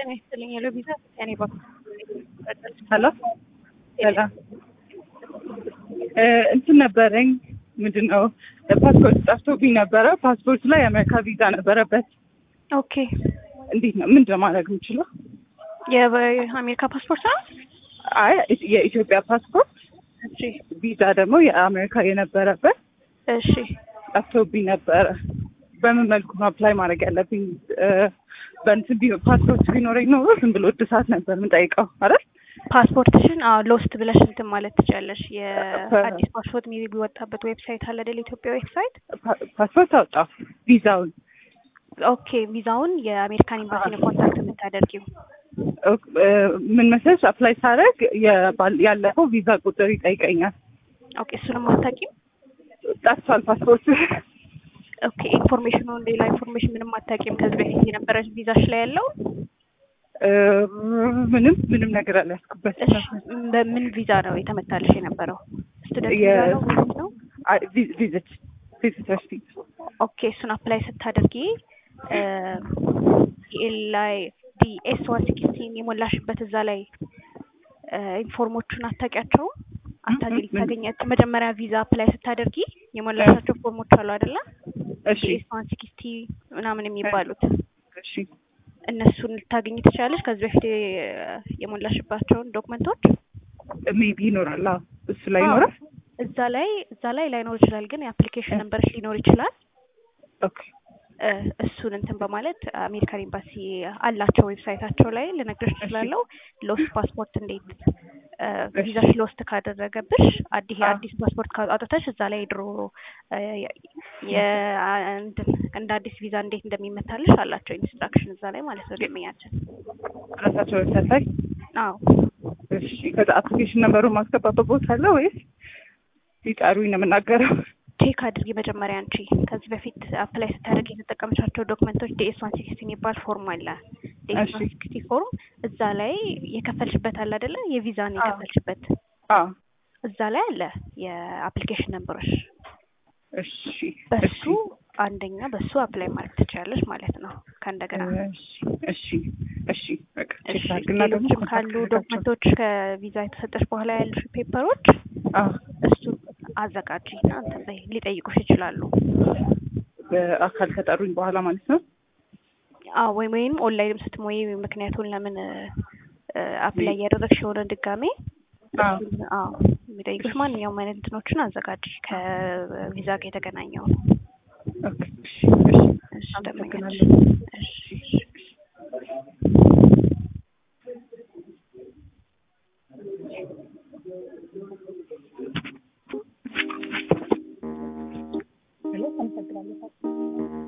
ጤና ይስጥልኝ ሄሎ ቪዛ ከኔ በኩል ሄሎ ሰላም እ እንትን ነበረኝ ምንድን ነው ፓስፖርት ጠፍቶብኝ ነበረ። ፓስፖርቱ ላይ የአሜሪካ ቪዛ ነበረበት። ኦኬ እንዴት ነው ምንድን ነው ማድረግ የምችለው? የአሜሪካ ፓስፖርት ነው አይ የኢትዮጵያ ፓስፖርት እሺ ቪዛ ደግሞ የአሜሪካ የነበረበት እሺ ጠፍቶብኝ ነበረ። በምን መልኩ ነው አፕላይ ማድረግ ያለብኝ? እ በእንትን ቢ- ፓስፖርት ቢኖረኝ ኖሮ ዝም ብሎ እድሳት ነበር የምጠይቀው አይደል? ፓስፖርትሽን አዎ ሎስት ብለሽ እንትን ማለት ትችያለሽ። የአዲስ ፓስፖርት የሚወጣበት ዌብሳይት አለ አይደል? ኢትዮጵያ ዌብሳይት። ፓ- ፓስፖርት አወጣሁ ቪዛውን ኦኬ ቪዛውን የአሜሪካን ኤምባሲ ነው ኮንታክት የምታደርጊው። ኦክ- እ ምን መሰለሽ አፕላይ ሳደርግ የባል- ያለፈው ቪዛ ቁጥር ይጠይቀኛል። ኦኬ እሱንም አታውቂም? ጠፍቷል ፓስፖርት ኦኬ ኢንፎርሜሽኑን ሌላ ኢንፎርሜሽን ምንም አታውቂም? ከዚህ በፊት የነበረች ቪዛሽ ላይ ያለው እ ምንም ምንም ነገር አልያዝኩበት እሺ በምን ቪዛ ነው የተመታልሽ የነበረው? ስቱደንት ቪዛ የ- ነው ወይስ ነው? አይ ቪ- ቪዚት ቪዚተርስ ቪዛ ኦኬ እሱን አፕላይ ስታደርጊ ዲኤል ላይ ዲኤስ ዋን ሲክስቲን የሞላሽበት እዛ ላይ ኢንፎርሞቹን አታውቂያቸውም? አታገኝ ምን? ልታገኛቸው መጀመሪያ ቪዛ አፕላይ ስታደርጊ የሞላሻቸው ፎርሞች አሉ አይደለ? እሺ ዲኤስ ዋን ሲክስቲ ምናምን የሚባሉት እሺ እነሱን ልታገኝ ትችላለች። ከዚህ በፊት የ- የሞላሽባቸውን ዶክመንቶች ሜቢ ይኖራል አዎ እሱ ላይ አዎ። ይኖራል እዛ ላይ እዛ ላይ ላይኖር ይችላል፣ ግን የአፕሊኬሽን ነንበርሽ ሊኖር ይችላል። ኦኬ እ እሱን እንትን በማለት አሜሪካን ኤምባሲ አላቸው ዌብሳይታቸው ላይ ልነግርሽ እችላለሁ። ሎስት ፓስፖርት እንዴት እ ቪዛሽ ሎስት ካደረገብሽ አዲስ አዎ። አዲስ ፓስፖርት ካወጣተሽ እዛ ላይ ድሮ እ የ- እንትን እንደ አዲስ ቪዛ እንዴት እንደሚመታልሽ አላቸው ኢንስትራክሽን እዛ ላይ ማለት ነው። ደመኛችን ራሳቸው ዌብሳይት ላይ አዎ እሺ ከዛ አፕሊኬሽን ነምበሩን ማስገባበት ቦታ አለ ወይስ ሲጠሩኝ ነው የምናገረው? ቼክ አድርጊ መጀመሪያ አንቺ ከዚህ በፊት አፕላይ ስታደርግ የተጠቀምሻቸው ዶክመንቶች ዲኤስ ዋን ሲክስቲ የሚባል ፎርም አለ። ዲኤስ ዋን እሺ። ሲክስቲ ፎርም እዛ ላይ የከፈልሽበት አለ አይደለ? የቪዛን አዎ። የከፈልሽበት አዎ እዛ ላይ አለ የአፕሊኬሽን ነምበሮች። እሺ በሱ አንደኛ በሱ አፕላይ ማድረግ ትችላለሽ ማለት ነው። ከእንደገና እሺ እሺ እሺ በቃ እሺ ቼክ አድርግና ደግሞ ሌሎችም ካሉ ኮንታክት አድርጋቸው። ዶክመንቶች ከቪዛ የተሰጠሽ በኋላ ያሉሽ ፔፐሮች አዎ እሱ አዘጋጂ እና እንትን በይ ሊጠይቁሽ ይችላሉ። በአካል ከጠሩኝ በኋላ ማለት ነው። አዎ ወይም ወይም ኦንላይንም ስትሞይ ምክንያቱን ለምን አፕላይ እያደረግሽ የሆነ ድጋሜ አዎ እሱን አዎ የሚጠይቁሽ ማንኛውም አይነት እንትኖችን አዘጋጅ ከቪዛ ጋር የተገናኘው ኦኬ እሺ እሺ እሺ ደመኛች አመሰግናለሁ። እሺ ሄሎ አመሰግናለሁ።